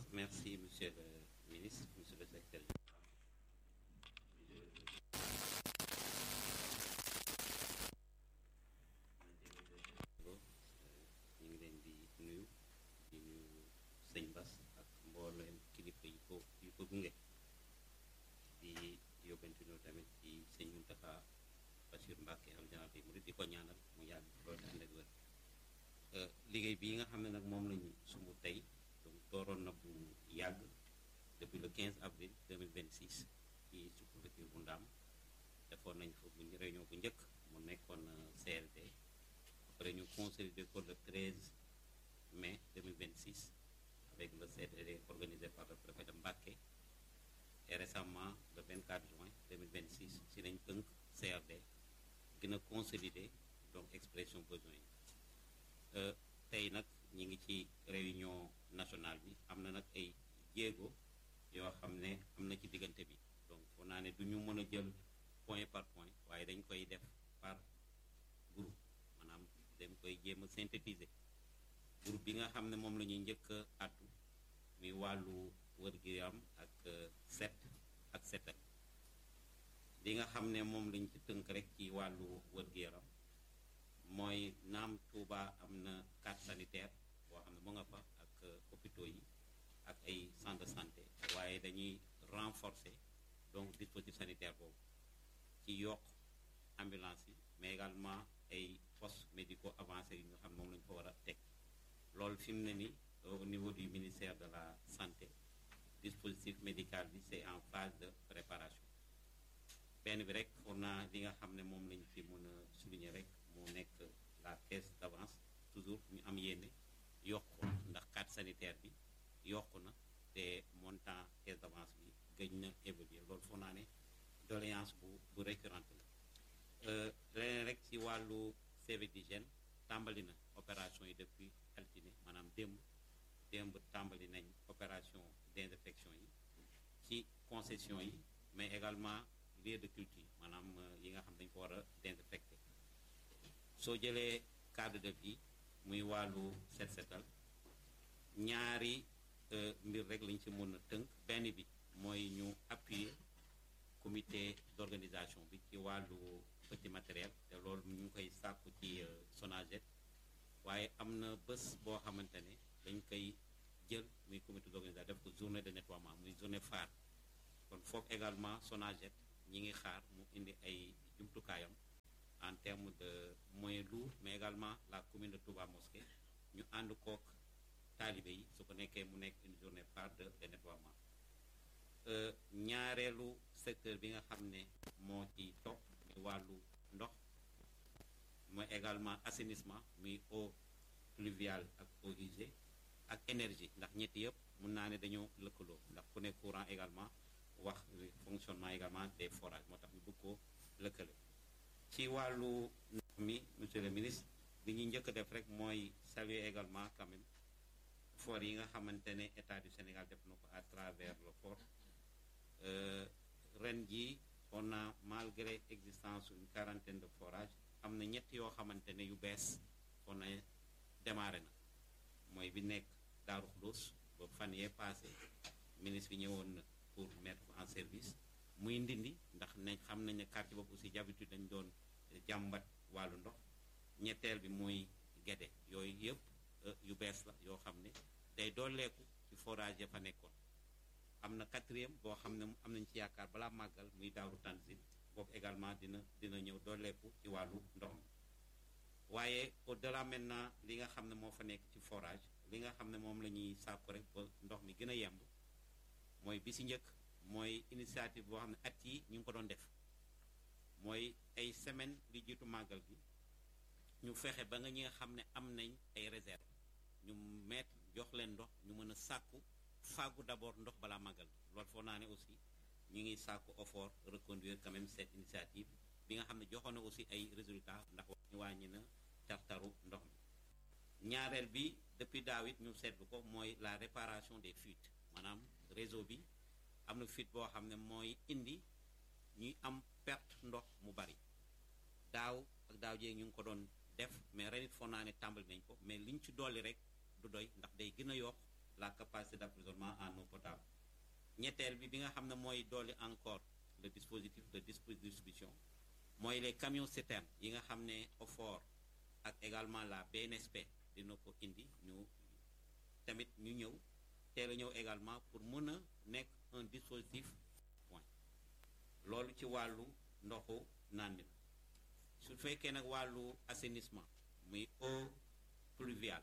merci monsieur le ministre monsieur le secrétaire général ñu ngi leen di nuyu di nuyu sëñ Bass ak mbooleem kilifa yi ko yi ko gunge di yóbbante ñu tamit ci sëñ Mountakha Bachir Mbacké am général bi murid di ko ñaanal mu yàgg loolu ànd ak wér liggéey bii nga xam ne nag moom lañu sumb tey donc dooroon na bu yàgg depuis le 15 avril 2026 ci sous-préfecture bu Ndaam defoon nañ fa bu réunion bu njëkk mu nekkoon CRD après ñu consolidé ko le 13 mai 2026 avec le CRD organisé par le préfet de Mbacké et récemment le 24 juin 2026 si lañ tënk CRD gën a consolider donc expression besoin yi tey nag ñi ngi ci réunion nationale bi am na nag ay jéego yoo xam ne am na ci diggante bi donc foo naa ne du ñu mën a jël point par point waaye dañ koy def par groupe maanaam dañ koy jéem a synthétiser groupe bi nga xam ne moom la ñuy njëkk a àddu muy wàllu wër-gu-yaram ak set ak setal li nga xam ne moom lañ ci tënk rek ci wàllu wër-gu-yaram mooy naam Touba am na carte sanitaire boo xam ne mu nga fa ak hôpitaux yi ak ay centre de santé waaye dañuy renforcer donc dispositif sanitaire boobu ci yokk ambulance yi mais également ay postes médicaux avancés yi nga xam ne moom lañu ko war a teg loolu fi mu ne ni au niveau du ministère de la santé dispositif médical bi c'est en phase de préparation benn bi rek on a li nga xam ne moom lañ fi mën a souligner rek moo nekk la caisse d'avance toujours ñu am yéene yokk ko ndax carte sanitaire bi yokku na te montant caisse d'avance bi gëj na évoluer loolu foo naa ne doléance bu bu récurrente la leneen rek ci wàllu service d'hygiène tàmbali na opération yi depuis altine maanaam démb démb tàmbali nañ opération désinfection yi ci concession yi mais également lieu de culture maanaam yi nga xam dañ ko war a désinfecté soo jëlee cadre de vie muy wàllu set setal ñaari mbir rek lañ ci mën a tënk benn bi mooy ñu appuyer comité d'organisation bi ci wàllu petit matériel te loolu ñu ngi koy sàkku ci Sonaged waaye am na bés boo xamante ne dañ koy jël muy comité d'organisation def ko journée de nettoiement muy journée phare kon foofu également Sonaged ñi ngi xaar mu indi ay jumtukaayam en termes de moyens lourds mais également la commune de Touba Mosquée ñu ànd kook taalibe yi su ko nekkee mu nekk une journée phare de de nettoiement ñaareelu secteur bi nga xam ne moo ci topp muy wàllu ndox mooy également assainissement muy eau pluviale ak eau usée ak énergie ndax ñetti yëpp mun naa ne dañoo lëkkaloo ndax ku ne courant également wax fonctionnement également des forages moo tax ñu bëgg koo lëkkale ci wàllu ndox mi monsieur le ministre li ñuy njëkk a def rek mooy saluer également quand même effort yi nga xamante ne état du Sénégal def na ko à travers le port ren jii on a malgré existence une quarantaine de forages am na ñett yoo xamante ne yu bees on a démarré na mooy bi nekk Daaru Xudoos ba fan yee passé ministre bi ñëwoon na pour mettre ko en service muy ndindi ndax nañ xam nañ ne quartier boobu aussi d'habitude dañ doon jàmbat wàllu ndox ñetteel bi mooy Guédé yooyu yëpp yu bees la yoo xam ne day dooleeku ci forage ya fa nekkoon am na quatrième boo xam ne am nañ ci yaakaar balaa màggal muy Daaru Tanzil boobu également dina dina ñëw dooleeku ci wàllu ndox mi waaye au delà maintenant li nga xam ne moo fa nekk ci forage li nga xam ne moom la ñuy sàkku rek ba ndox mi gën a yemb mooy bi si njëkk mooy initiative boo xam ne at yi ñu ngi ko doon def mooy ay semaine li jiitu màggal gi ñu fexe ba nga ñi nga xam ne am nañ ay réserve ñu mettre jox leen ndox ñu mën a sàkku fàggu d'abord ndox balaa màggal loolu foo naa ne aussi ñu ngi sàkku effort reconduire quand même cette initiative bi nga xam ne joxoon na aussi ay résultats ndax ñu wàññi na tartaru ndox mi ñaareel bi depuis daaw it ñu seetlu ko mooy la réparation des fuites maanaam réseau bi am na fuite boo xam ne mooy indi ñuy am perte ndox mu bari daaw ak daaw jéeg ñu ngi ko doon def mais ren it foog naa ne tàmbali nañ ko mais liñ ci dolli rek du doy ndax day gën a yokk la capacité d'approvisionnement en eau potable ñetteel bi bi nga xam ne mooy dooli encore le dispositif de distribution mooy les camions citernes yi nga xam ne OFOR ak également la BNSP dina ko indi ñu tamit ñu ñëw teel a ñëw également pour mën a nekk un dispositif point loolu ci wàllu ndoxu naan mi su fekkee nag wàllu assainissement muy eau pluviale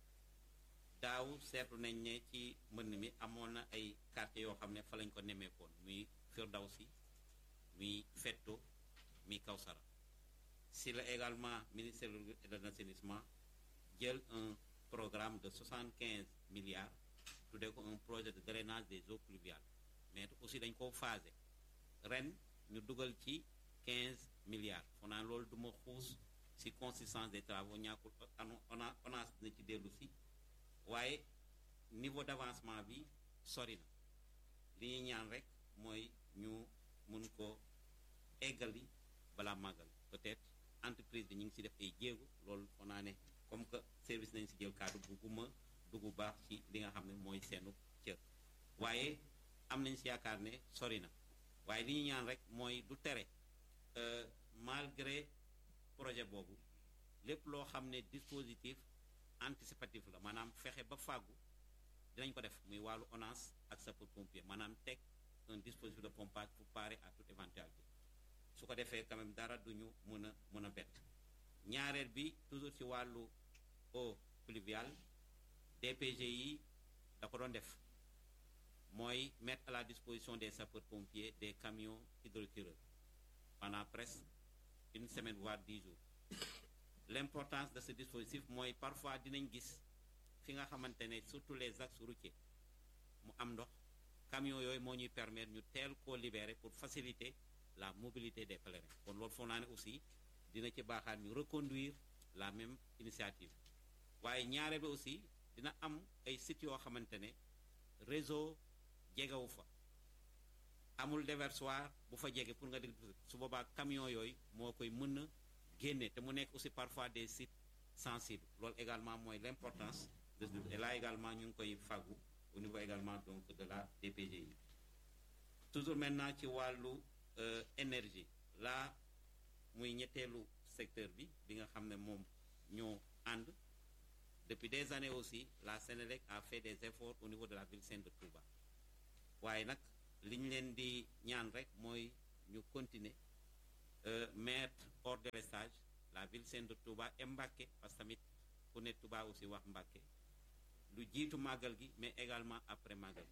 daaw seetlu nañ ne ci mbënn mi amoon na ay quartiers yoo xam ne fa lañ ko nemmeekoon muy Firdawsi muy Fetto muy Kawsara si la également ministère de l'assainissement jël un programme de 75 milliards tuddee ko un projet de drainage des eaux pluviales mais aussi dañ koo phasé ren ñu dugal ci 15 milliards foo naa loolu du ma xuus si consistance des travaux ñàkkul ona ONAS na ci dellu si waaye niveau d'avancement bi sori na li ñuy ñaan rek mooy ñu mun ko eggali balaa màggal peut-être entreprise bi ñu ngi si def ay jéego loolu foo naa ne comme que service nañ si jël kaddu bugguma dugg baax ci li nga xam ne mooy seenu cër waaye am nañ si yaakaar ne sori na waaye li ñu ñaan rek mooy du tere malgré projet boobu lépp loo xam ne dispositif anticipatif la maanaam fexe ba fàggu dinañ ko def muy wàllu ONAS ak sapeur-pompier maanaam teg un dispositif de pompage pour parer à toute éventualité su ko defee quand même dara duñu mën a mën a bett ñaareel bi toujours ci wàllu eau pluviale DPG yi da ko doon def mooy mettre à la disposition des sapeurs-pompiers des camions hydrotireurs pendant presque une semaine voire dix jours l'importance de ce dispositif mooy parfois dinañ gis fi nga xamante ne surtout les axes routiers mu am ndox camions yooyu moo ñuy permettre ñu teel koo libérer pour faciliter la mobilité des pèlerins kon loolu foog naa ne aussi dina ci baaxaat ñu reconduire la même initiative waaye ñaareel bi aussi dina am ay sites yoo xamante ne réseau jegewu fa amul déversoir bu fa jege pour nga dégg su boobaa camion yooyu moo koy mën a génne te mu nekk aussi parfois des sites sensibles loolu également mooy l'importance de et là également ñu ngi koy fàggu au niveau également donc de la DPGI toujours maintenant ci wàllu énergie là muy ñetteelu secteur bi bi nga xam ne moom ñoo ànd depuis des années aussi la Sénélec a fait des efforts au niveau de la ville sainte de Touba waaye nag li ñu leen di ñaan rek mooy ñu continuer mettre hors de délestage la ville sainte de Touba et Mbacké parce que tamit ku ne Touba aussi wax Mbacké lu jiitu màggal gi mais également après màggal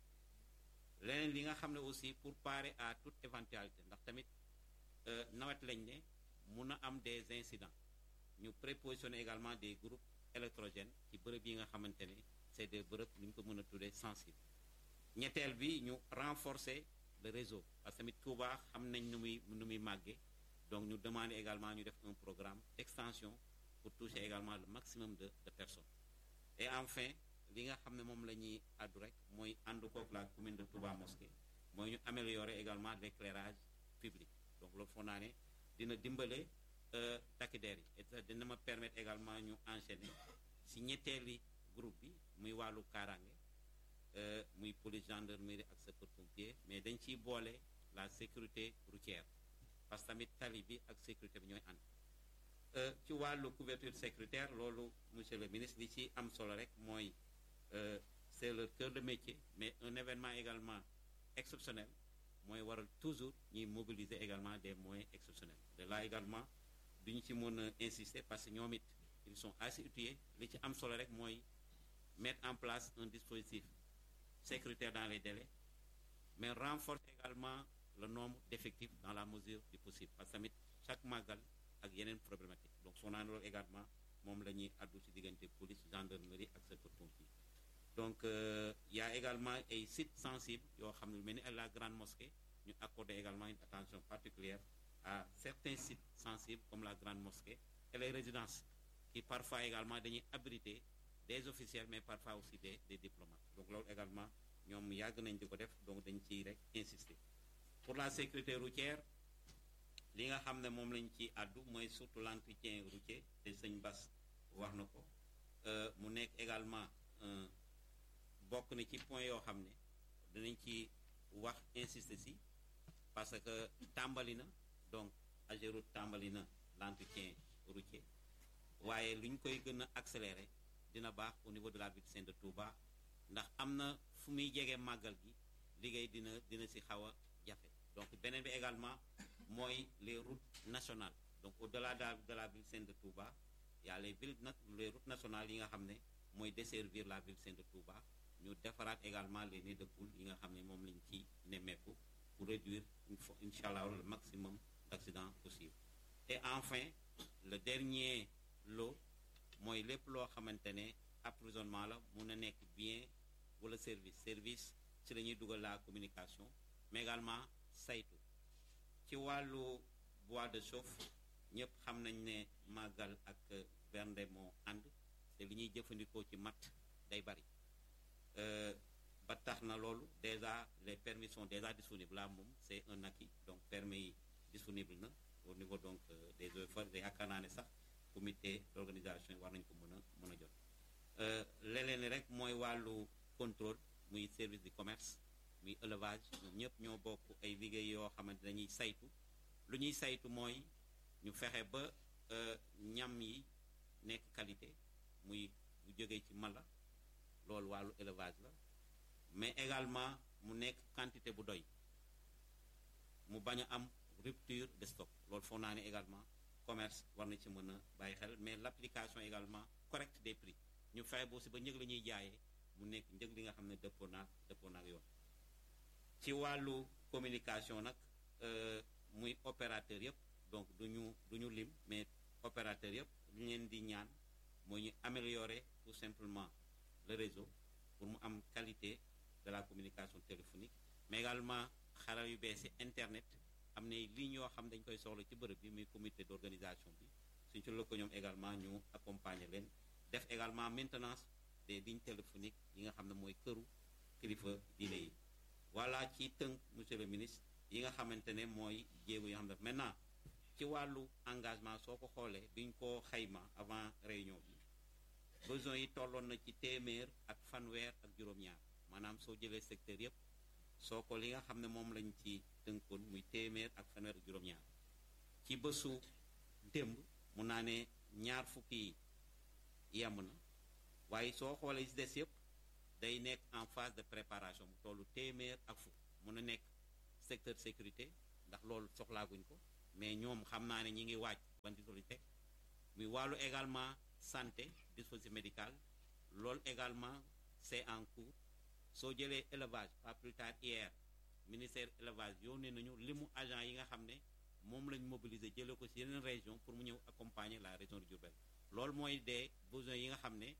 gi leneen li nga xam ne aussi pour parer à toute éventualité ndax tamit nawet lañ ne mun a am des incidents ñu prépositionner également des groupes électrogènes ci bërëb yi nga xamante ne c'est des bërëb lu ñu ko mën a tuddee sensibles ñetteel bi ñu renforcer le réseau parce que tamit Touba xam nañ nu muy nu muy màggee donc ñu demander également ñu def un programme d'extension pour toucher également le maximum de de personnes et enfin li nga xam ne moom la ñuy àddu rek mooy ànd kook la commune de Touba Mosquée mooy ñu améliorer également l'éclairage public donc loolu foog naa ne dina dimbale takk der yi et dina ma permettre également ñu enchaîner si ñetteeli groupe bi muy wàllu kaaraange muy police gendarmerie ak sapeur-pompier mais dañ ciy boole la sécurité routière parce que tamit tali bi ak sécurité bi ñooy ànd ci wàllu couverture sécuritaire loolu monsieur le ministre li ci am solo rek mooy c'est leur cœur de métier mais un événement également exceptionnel mooy waral toujours ñuy mobiliser également des moyens exceptionnels de là également duñu ci mën a insister parce que ñoom it ils sont assez outillés li ci am solo rek mooy mettre en place un dispositif sécuritaire dans les délais mais renforcer également le nombre d'effectifs dans la mesure du possible parce que tamit chaque màggal ak yeneen problématique donc soo naan loolu également moom la ñuy addu ci diggante police gendarmerie ak sapeurs-pompiers donc il y a également ay sites sensibles yoo xam ne lu mel ni la grande mosquée ñu accorder également une attention particulière à certains sites sensibles comme la grande mosquée et les résidences qui parfois également dañuy abriter des officiels mais parfois aussi des des diplomates donc loolu également ñoom yàgg nañ di ko def donc dañ ciy rek insister pour la sécurité routière li nga xam ne moom lañ ci àddu mooy surtout l'entretien routier te sëñ Bass wax na ko mu nekk également un bokk na ci point yoo xam ne dinañ ci wax insister si parce que tàmbali na donc Ageroute tàmbali na l'entretien routier waaye lu ñu koy gën a accélérer dina baax au niveau de la ville sainte de Touba ndax am na fu muy jege màggal gi liggéey dina dina si xaw a jafe donc beneen bi également mooy les routes nationales donc au-delà de la ville sainte de Touba y a les villes nag les routes nationales yi nga xam ne mooy desservir la ville sainte de Touba ñu defaraat également les nids de poules yi nga xam ne moom lañ ci nemmeeku pour réduire incha allah le maximum d'accidents possible et enfin le dernier lot mooy lépp loo xamante ne approvisionnement la mun a nekk bien wala service service ci la ñuy dugal la communication mais également saytu ci wàllu bois de chauffe ñëpp xam nañ ne màggal ak bernde moo ànd te li ñuy jëfandikoo ci matt day bari ba tax na loolu déjà les permis sont déjà disponibles là moom c'est un acquis donc permis yi disponible na au niveau donc des eaux et yaakaar naa ne sax comité d'organisation yi war nañu ko mën a mën a jot leneen rek mooy wàllu contrôle muy service du commerce muy élevage ñoom ñëpp ñoo bokk ay liggéey yoo xamante dañuy saytu lu ñuy saytu mooy ñu fexe ba ñam yi nekk qualité muy bu jógee ci mala loolu wàllu élevage la mais également mu nekk quantité bu doy mu bañ a am rupture de stock loolu foog naa ne également commerce war na ci mën a bàyyi xel mais l'application également correcte des prix ñu fexe boo si ba njëg la ñuy jaayee mu nekk njëg li nga xam ne dëppoo naag dëppoo naag yoon ci wàllu communication nag muy opérateur yëpp donc du ñu du ñu lim mais opérateur yëpp lu leen di ñaan mooy ñu améliorer tout simplement le réseau pour mu am qualité de la communication téléphonique mais également xarala yu bees yi internet am na lignes yoo xam dañ koy soxla ci bërëb bi muy comité d'organisation bi suñ ci lëkkaloo ñoom également ñu accompagner leen def également maintenance des lignes téléphoniques yi nga xam ne mooy këru kilifa diine yi voilà ci tënk monsieur le ministre yi nga xamante ne mooy jéego yoo xam ne maintenant ci wàllu engagement soo ko xoolee biñ ko xayma avant réunion bi besoin yi tolloon na ci téeméer ak fanweer ak juróom-ñaar maanaam soo jëlee secteur yépp soo ko li nga xam ne moom lañ ci tënkoon muy téeméer ak fanweer ak juróom-ñaar ci bésu démb mun naa ne ñaar fukki yemb na waaye soo xoolee ci des yépp day nekk en phase de préparation mu tollu téeméer ak fukk mun a nekk secteur sécurité ndax loolu soxlaaguñ ko mais ñoom xam naa ne ñi ngi waaj ban teg muy wàllu également santé dispositif médical loolu également c'est en cours soo jëlee élevage pas plus tard hier ministère élevage yónnee nañu limu agent yi nga xam ne moom lañ mobiliser jëlee ko ci yeneen région pour mu ñëw accompagner la région de Diourbel loolu mooy des besoins yi nga xam ne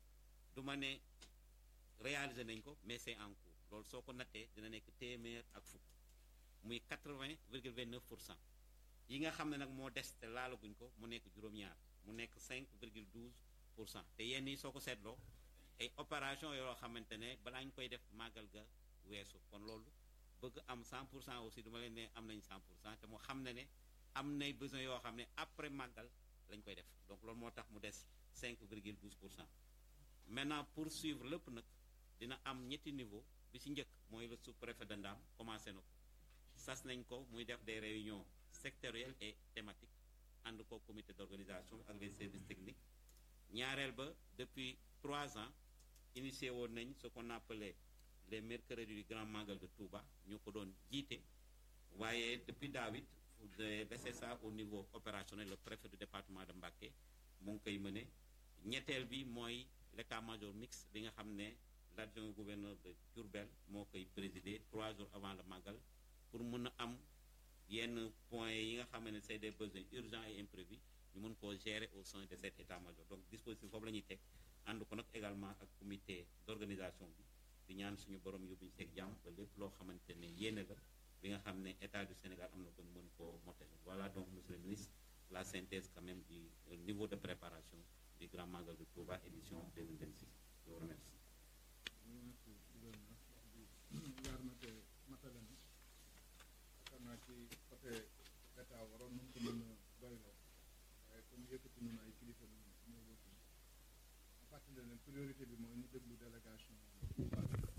du ma ne réaliser nañ ko mais c'est en cours loolu soo ko nattee dina nekk téeméer ak fukk muy 80 virgule 29 pour cent yi nga xam ne nag moo des te laalaguñ ko mu nekk juróom-ñaar mu nekk 5 virgule 12 pour cent te yenn yi soo ko seetloo ay opération yoo xamante ne balaa ñu koy def màggal ga weesu kon loolu bëgg am 100 pour cent aussi duma leen ne am nañ 100 pour cent te mu xam ne ne am nay besoin yoo xam ne après màggal lañ koy def donc loolu moo tax mu des 5 virgule 12 pour cent maintenant pour suivre lépp nag dina am ñetti niveau bi ci njëkk mooy le sous-préfet de Ndam commencé na ko sas nañ ko muy def des réunions sectorielles et thématiques ànd ko comité d'organisation ak les services techniques ñaareel ba depuis trois ans initié woon nañ ce qu'on appelait les mercredis du grand magal de Touba ñu ko doon jiite waaye depuis daawit de laisser ça au niveau opérationnel le préfet du département de Mbacké mu ngi koy mëne ñetteel bi mooy l'état-major mixte bi nga xam ne l'adjoint gouverneur de Diourbel moo koy présider trois jours avant le magal pour mën a am yenn points yi nga xam ne c'est des besoins urgents et imprévus ñu mën koo gérer au sein de cet état-major donc dispositif foofu la ñuy teg ànd ko nag également ak comité d'organisation bi di ñaan suñu borom yóbbuñu seeg jàmm ba lépp loo xamante ne yéene la bi nga xam ne état du Sénégal am na ko mën koo mottali voilà donc monsieur le ministre la synthèse quand même du niveau de préparation du grand magal de Touba édition 2026 je vous remercie. yaar na te matale na yaakaar naa ci côté état waroon nañ ko mën a doyloo waaye comme yëkkati nañu ay kilifa ñoo wóotu ma fàttali leen priorité bi mooy ñu déglu délégation Touba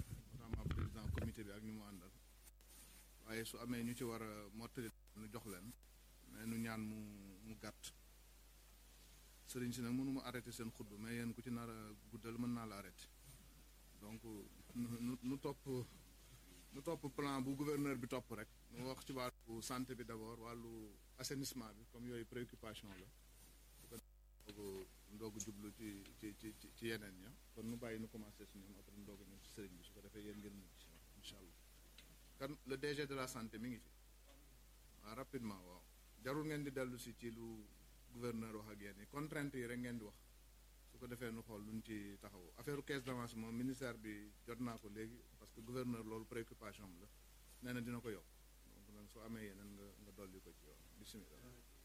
waaye su amee ñu ci war a mottali nu jox leen mais nu ñaan mu mu gàtt sëriñ si nag mënuma arrêté seen xutba mais yéen ku ci nar a guddal mën naa la arrêté donc nu nu topp nu topp plan bu gouverneur bi topp rek nu wax ci wàllu santé bi d'abord wàllu assainissement bi comme yooyu préoccupation la su ko ndoogu ndoogu jublu ci ci ci ci yeneen ña kon nu bàyyi nu commencé su ñoom après ndoogu ñëw ci sëriñ bi su ko defee yéen ngeen mujj incha allah kan le DG de la santé mi ngi fi waaw rapidement waaw jarul ngeen di dellu si ci lu gouverneur wax ak yéen yi contrainte yi rek ngeen di wax su ko defee nu xool luñ ci taxaw affaire caisse d'avance moom ministère bi jot naa ko léegi parce que gouverneur loolu préoccupation am la nee na dina ko yokk donc nag soo amee yeneen nga nga dolli ko ci yoon bisimilah